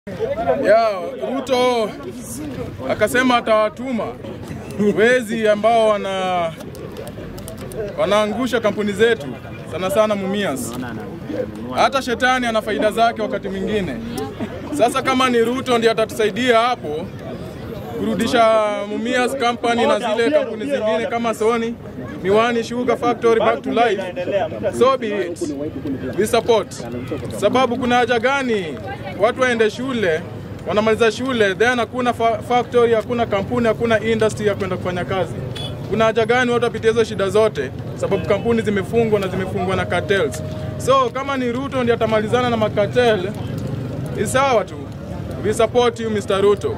ya Ruto akasema atawatuma wezi ambao wana wanaangusha kampuni zetu sana sana Mumias. Hata shetani ana faida zake wakati mwingine. Sasa kama ni Ruto ndiye atatusaidia hapo kurudisha Mumias company na zile kampuni zingine kama Sony, Miwani Sugar Factory back to life, so be it. We support. Sababu kuna haja gani watu waende shule wanamaliza shule then hakuna fa factory, hakuna kampuni, hakuna industry ya kwenda kufanya kazi. Kuna haja gani watu wapitie hizo shida zote, sababu kampuni zimefungwa na zimefungwa na cartels. So kama ni Ruto ndiye atamalizana na makartel, ni sawa tu. We support you Mr. Ruto.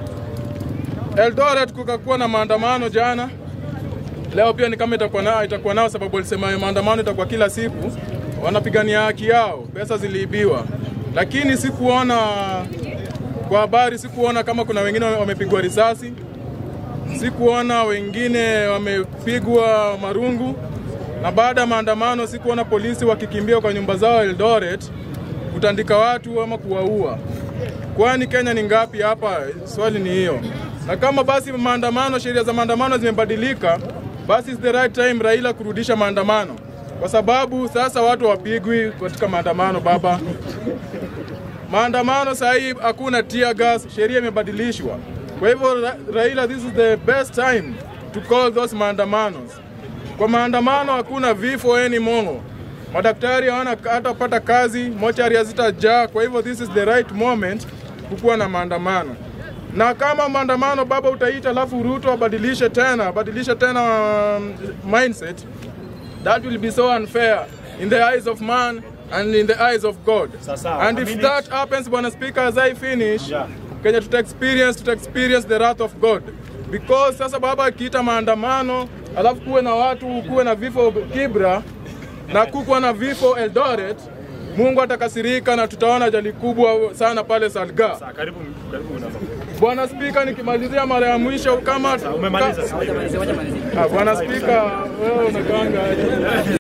Eldoret kukakuwa na maandamano jana, leo pia ni kama itakuwa nao, itakuwa nao sababu walisema maandamano itakuwa kila siku, wanapigania haki yao, pesa ziliibiwa, lakini sikuona kwa habari, sikuona kama kuna wengine wamepigwa risasi, sikuona wengine wamepigwa marungu, na baada ya maandamano sikuona polisi wakikimbia kwa nyumba zao Eldoret kutandika watu ama kuwaua. Kwani Kenya ni ngapi hapa? Swali ni hiyo. Na kama basi maandamano, sheria za maandamano zimebadilika, basi it's the right time Raila kurudisha maandamano, kwa sababu sasa watu wapigwi katika maandamano baba. Maandamano saa hii hakuna tear gas, sheria imebadilishwa. Kwa hivyo Ra Raila, this is the best time to call those maandamanos. Kwa maandamano hakuna vifo anymore. Madaktari hawana hatapata kazi, mochari hazitajaa. Kwa hivyo this is the right moment kukuwa na maandamano. Na kama maandamano baba utaita, alafu Ruto abadilishe tena, abadilishe tena um, mindset, that will be so unfair in the eyes of man and in the eyes of God. Sasa, and a if minute. that happens, Bwana Speaker, as I finish, Yeah. Kenya tuta experience, tuta experience the wrath of God. Because sasa baba akiita maandamano, alafu kuwe na watu, kuwe na vifo Kibra na kukuwa na vifo Eldoret, Mungu atakasirika na tutaona ajali kubwa sana pale Salga. Sasa, karibu karibu unaweza. Bwana Spika, nikimalizia mara ya mwisho kama Umemaliza. Ah, Bwana Spika, wewe unakaanga aje?